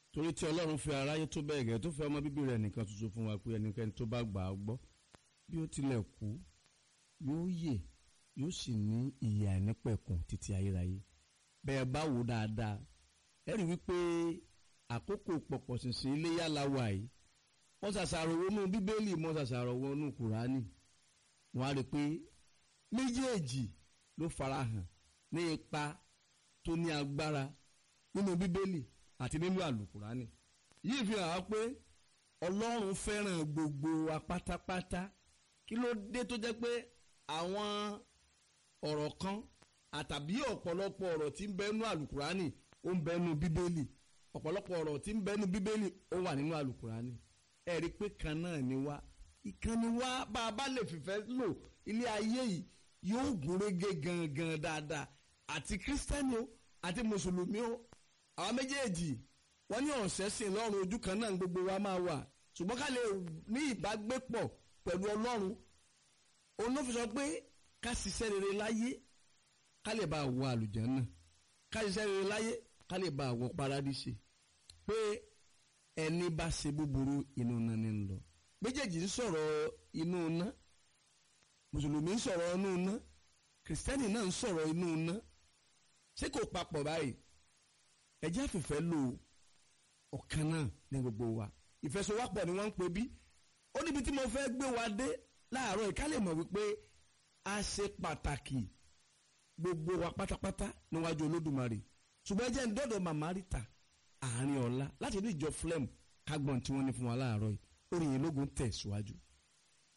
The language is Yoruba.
torí tí ọlọ́run fi aráyé tó bẹ́ẹ̀ gẹ́ tó fẹ́ ọmọ bíbí rẹ̀ nìkan tuntun fún wa pé ẹnikẹ́ni tó bá gbà á gbọ́ bí ó tilẹ̀ kú yóò yè yóò sì ní ìyè àìnípẹ̀kun títí ayérayé bẹ́ẹ̀ bá wò dáadáa ẹ rí wípé àkókò pọ̀pọ̀ ṣìnṣìn iléyà la wà yìí wọ́n ṣàṣàrò wọnú bíbélì wọ́n ṣàṣàrò wọnú kùránì wọ́n á rí i pé méjèèjì ló farahàn ní ipa tó ní agbára nínú bíbélì àti nínú àlùkùránì yìí fi hàn á pé ọlọ́run fẹ́ràn gbogbo wa pátápátá kí ló dé tó jẹ́ pé àwọn ọ̀rọ̀ kan àtàbí ọ̀pọ̀lọpọ̀ ọ̀rọ̀ tí ń bẹ́nu àlùkùránì ó ń bẹ́nu bíbélì ọ̀pọ̀lọpọ̀ ọ̀rọ̀ tí ń bẹ́nu bíbélì ó wà nínú àlùkùránì ẹ rí i pé kan náà ni wá ìkànnì wá bá a bá lè fìfẹ́ lò ilé ayé yìí yóò gúnrégé gangan dáadáa àti kírísítẹ́nì o àti mùsùlùmí o àwọn méjèèjì wọ́n ní ọ̀sẹ̀ sìn lọ́rùn ojú kan náà gbogbo wa máa wà ṣùgbọ́n ká lè ní ìbágbépọ̀ pẹ̀lú ọlọ́run òun ló fi sọ pé ká ṣiṣẹ́ rere láyé ká lè bá wọ àlùjánnà ká ṣiṣẹ́ rere láyé ká lè bá wọ paradíṣe pé ẹni bá ṣe búburú inú iná ni ń lọ méjèèjì ń sọ̀rọ̀ inú iná mùsùlùmí ń sọ̀rọ̀ inú iná kìrìsìtẹ́nì náà ń sọ̀rọ̀ inú iná ṣé kò papọ̀ báyìí ẹjẹ́ àfìfẹ́ lò ọ̀kan náà ní gbogbo wa ìfẹsowápọ̀ ni wọ́n ń pè bí ó níbi tí mo fẹ́ gbé wa dé láàárọ̀ ìká lè mọ̀ wípé a ṣe pàtàkì gbogbo wa pátápátá níwájú olódùmarè ṣùgbọ́n ẹ jẹ́ ń dọ́dọ̀ màmá Rita àárín ọ̀la láti ní ìjọ flem kágbọ́n tí wọ́n ní fún wa láàárọ̀ yìí orin yìí lógun tẹ̀ síwájú.